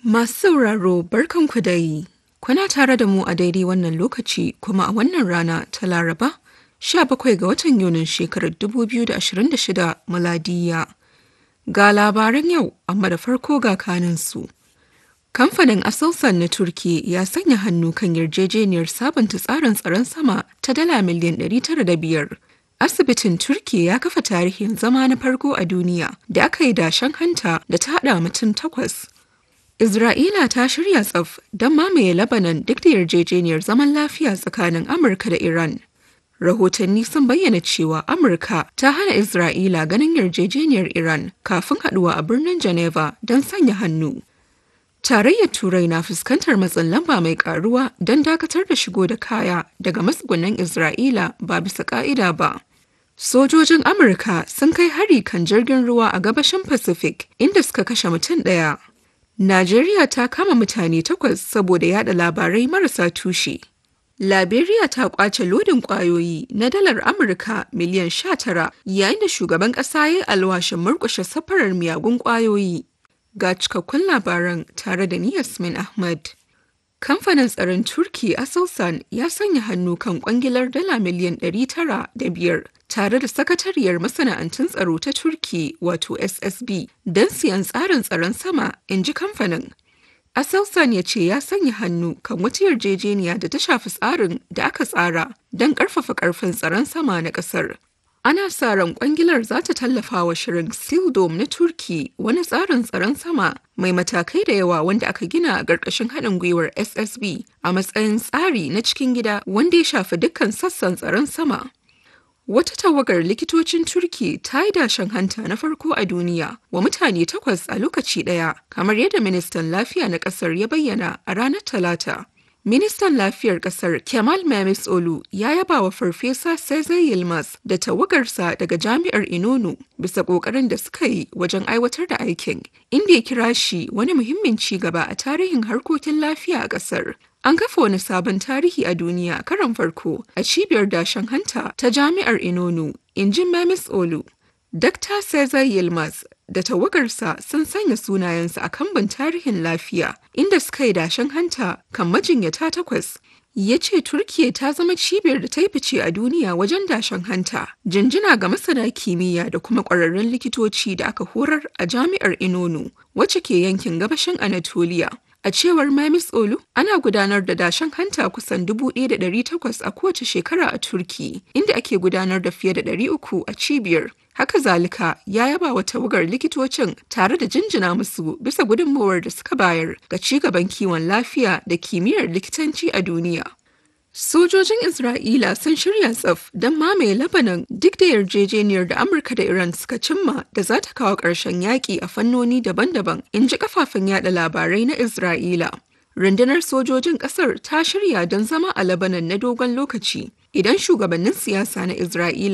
Masu sauraro barkanku da yi. Kuna tare da mu a daidai wannan lokaci kuma a wannan rana ta Laraba, 17 ga watan Yunin shekarar 2026 Muladiya. Ga labaran yau, amma da farko ga kaninsu. Kamfanin Aselsan na Turki ya sanya hannu kan yarjejeniyar sabunta tsarin tsaron sama ta dala miliyan 905. Asibitin Turki ya kafa tarihin zama na farko a duniya da aka yi dashen hanta da ta haɗa mutum takwas. Isra'ila ta shirya tsaf don mamaye Lebanon duk da yarjejeniyar zaman lafiya tsakanin Amurka da Iran. Rahotanni sun bayyana cewa Amurka ta hana Isra'ila ganin yarjejeniyar Iran kafin haɗuwa a birnin Geneva don sanya hannu. Tarayyar Turai na fuskantar matsin lamba mai karuwa don dakatar da shigo da kaya daga matsugunan Isra'ila ba bisa ka'ida ba. Sojojin Amurka sun kai hari kan jirgin ruwa a gabashin Pacific inda suka kashe mutum ɗaya. Najeriya ta kama mutane takwas saboda yada labarai marasa tushe. Liberia ta kwace lodin kwayoyi na dalar Amurka miliyan 19 yayin da shugaban ƙasa ya yi alwashin murƙushe safarar miyagun kwayoyi. Ga cikakkun labaran tare da ni Yasmin Ahmad. Kamfanin tsaron Turki Aselsan ya sanya hannu kan kwangilar dala miliyan 905 tare da sakatariyar masana'antun tsaro ta Turki wato SSB don siyan tsarin tsaron sama, in ji kamfanin. Aselsan ya ce ya sanya hannu kan wata yarjejeniya da ta shafi tsarin da aka tsara don ƙarfafa ƙarfin tsaron sama na ƙasar. Ana sa ran kwangilar za ta tallafa wa shirin Sildom na Turki wani tsarin tsaron sama mai matakai da yawa wanda aka gina a ƙarƙashin haɗin gwiwar SSB a matsayin tsari na cikin gida wanda ya shafi dukkan sassan tsaron sama. Wata tawagar likitocin Turki ta yi dashen hanta na farko a duniya wa mutane takwas a lokaci ɗaya, kamar yadda ministan lafiya na ƙasar ya bayyana a ranar Talata. Ministan Lafiyar Kasar Kemal Memis Olu ya yaba wa Farfesa Cesar Yilmaz da tawagarsa daga Jami'ar Inonu bisa ƙoƙarin da suka yi wajen aiwatar da aikin, inda ya kira shi wani muhimmin ci gaba a tarihin harkokin lafiya a ƙasar. An kafa wani sabon tarihi a duniya karan farko a cibiyar dashen hanta ta Jami'ar Inonu, in ji Memis Olu. Dr. Cesar Yilmaz da tawagarsa sun sanya sunayensu a kambun tarihin lafiya inda suka yi dashen hanta kan majinyata takwas. Ya ce Turkiya ta zama cibiyar da ta yi fice a duniya wajen dashen hanta, jinjina ga masana kimiyya da kuma ƙwararrun likitoci da aka horar a jami'ar Inonu, wacce ke yankin gabashin Anatolia. A cewar Mamis Olu, ana gudanar da dashen hanta kusan 1,800 a kowace shekara a Turki, inda ake gudanar da fiye da 300 a cibiyar. Haka zalika ya yaba wa tawagar likitocin tare da jinjina musu bisa gudunmawar da suka bayar ga cigaban kiwon lafiya da kimiyyar likitanci a duniya. Sojojin Isra'ila sun shirya tsaf don mamaye Lebanon duk da yarjejeniyar da Amurka da Iran suka cimma da za ta kawo ƙarshen yaƙi a fannoni daban-daban, in ji kafafen yada labarai na Isra'ila. Rundunar sojojin ƙasar ta shirya don zama a Lebanon na dogon lokaci idan shugabannin siyasa na Isra'ila